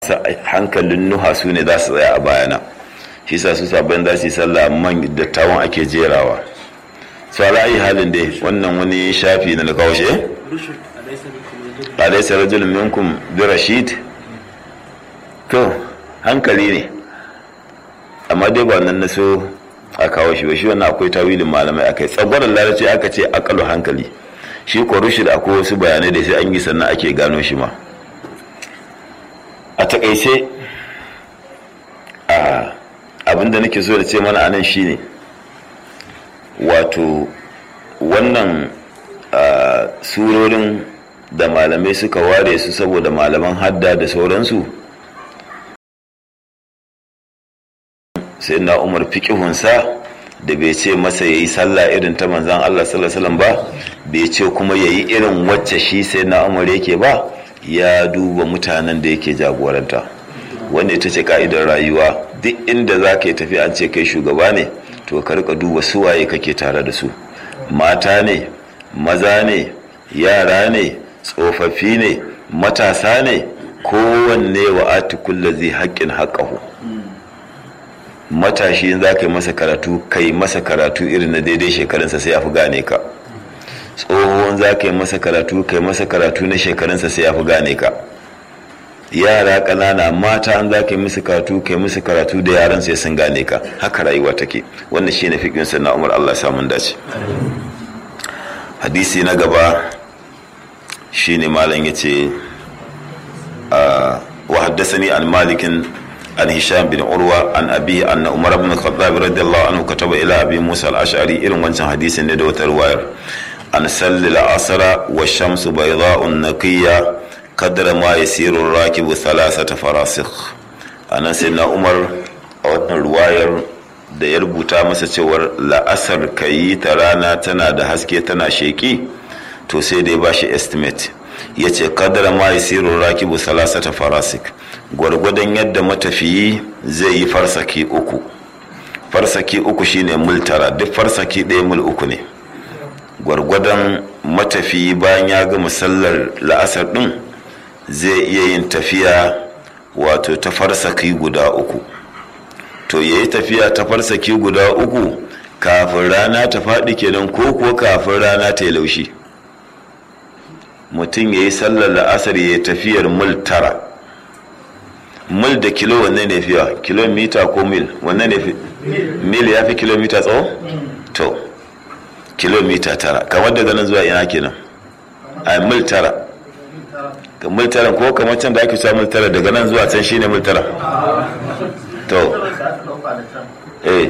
hankalin nuha su ne za su tsaya a bayana shi sa su sabon za su yi sallah man dattawan ake jerawa su ra'ayi halin dai wannan wani shafi na da kawo shi alaisa rajulun minkum bi rashid to hankali ne amma dai ba nan na so a kawo shi ba shi wannan akwai tawilin malamai akai tsagwaron lalace aka ce akalu hankali shi ko rushid akwai wasu bayanai da sai an yi sannan ake gano shi ma a takaice abinda nake so da ce mana anan shine wato wannan surorin da malamai suka ware su saboda malaman hadda da sauransu sai na umar fikihunsa da bai ce masa ya yi sallah irin ta manzan Allah sallallahu ba bai ce kuma ya yi irin wacce shi sai na umar yake ba ya duba mutanen da yake jagoranta wanda ita ce ka'idar rayuwa duk inda za ka yi tafi an ce kai shugaba ne to ka rika duba suwaye kake tare da su mata ne maza ne yara ne tsofaffi ne matasa ne kowanne wa ati zai haƙƙin haƙƙahu matashi za ka yi masa karatu kai masa karatu irin na daidai shekarunsa sai ya fi gane ka tsohon za ka yi masa karatu kai masa karatu na shekarunsa sai ya fi gane ka yara ƙanana mata an za ka yi musu karatu kai musu karatu da yaran sai sun gane ka haka rayuwa take wannan shine fikin na umar Allah samun dace hadisi na gaba shine malam yace wa haddathani an malikin عن هشام بن عروة عن أبيه أن عمر بن الخطاب رضي الله عنه كتب إلى أبي موسى الأشعري إلى وانشان حديث ندوة الواير أن سل العصر والشمس بيضاء نقية قدر ما يسير الراكب ثلاثة فراسخ أنا سيدنا عمر أو الواير da ya rubuta masa cewar la'asar ka yi ta rana tana da haske tana sheki to sai dai ba shi estimate ya ce kadara ma yasiru rakibu salasata farasik gwargwadon yadda matafiyi zai yi farsaki uku farsaki uku shine mul tara duk farsaki ɗaya mul uku ne gwargwadon matafiyi bayan ya gama sallar la'asar ɗin zai iya yin tafiya wato ta farsaki guda uku to ya yi tafiya ta farsaki guda uku kafin rana ta faɗi kenan ko kuwa kafin rana ta yi laushi mutum ya yi sallar la'asar ya yi tafiyar mil tara mil da kilo wanne ne fiya kilomita ko mil wanne ne fi mil ya fi kilomita tsawo to kilomita tara kamar daga nan zuwa ina kenan a mil tara mil tara ko kamar can da ake cewa mil tara daga nan zuwa can shine mil tara to eh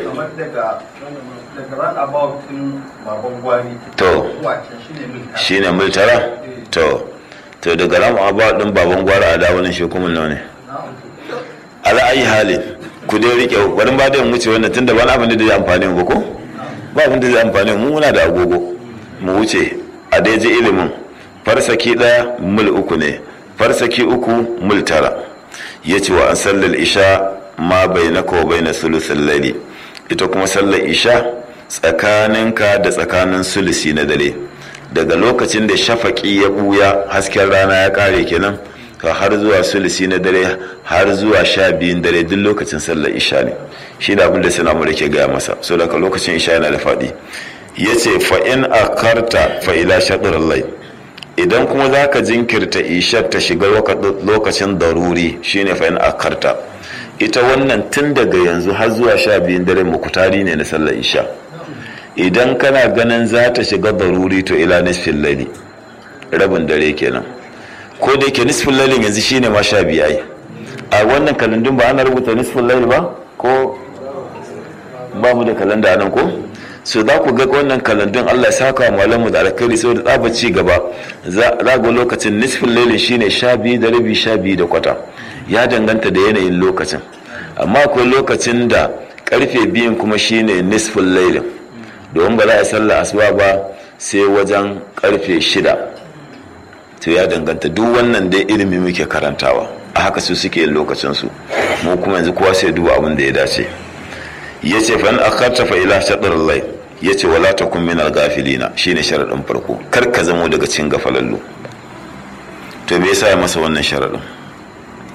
to shine mil tara to to daga ram abba din baban gwara a dawonin shi kuma nawa ne ala ayi hali ku dai rike wani ba da mu wuce wannan tunda ba na abin da zai amfani mu ko ba abin da zai amfani mu muna da agogo mu wuce a dai je ilimin farsaki daya mil uku ne farsaki uku mil tara yace wa an sallal isha ma bainaka wa baina sulusul layli ita kuma sallar isha tsakaninka da tsakanin sulusi na dare daga lokacin da shafaki ya buya hasken rana ya kare kenan ka har zuwa sulisi na dare har zuwa sha biyun dare duk lokacin sallar isha ne shi da abin da sana mu ke gaya masa so daga lokacin isha yana da faɗi ya ce fa'in a karta fa'ila shaɗar lai idan kuma za ka jinkirta ishar ta shiga lokacin daruri shine fa'in a karta ita wannan tun daga yanzu har zuwa sha biyun dare mukutari ne na sallar isha idan kana ganin za ta shiga daruri to ila nisfin laili rabin dare kenan ko da yake nisfin lailin yanzu shine ma sha biyu ai a wannan kalandun ba ana rubuta nisfin laili ba ko ba mu da kalanda nan ko so za ku ga wannan kalandun Allah ya saka malamu da alkhairi saboda tsaba ci gaba za ga lokacin nisfin lailin shine sha biyu da rabi sha biyu da kwata ya danganta da yanayin lokacin amma akwai lokacin da karfe biyun kuma shine nisfin lailin domin ba za a sallah asuba ba sai wajen karfe shida to ya danganta duk wannan dai ilimi muke karantawa a haka su suke yin lokacinsu mu kuma yanzu kowa sai duba abin da ya dace ya ce fa in akarta fa ila shaɗar lai ya ce wala ta kun minal gafilina shine sharaɗin farko kar ka zamo daga cikin gafalallu to me yasa ya masa wannan sharaɗin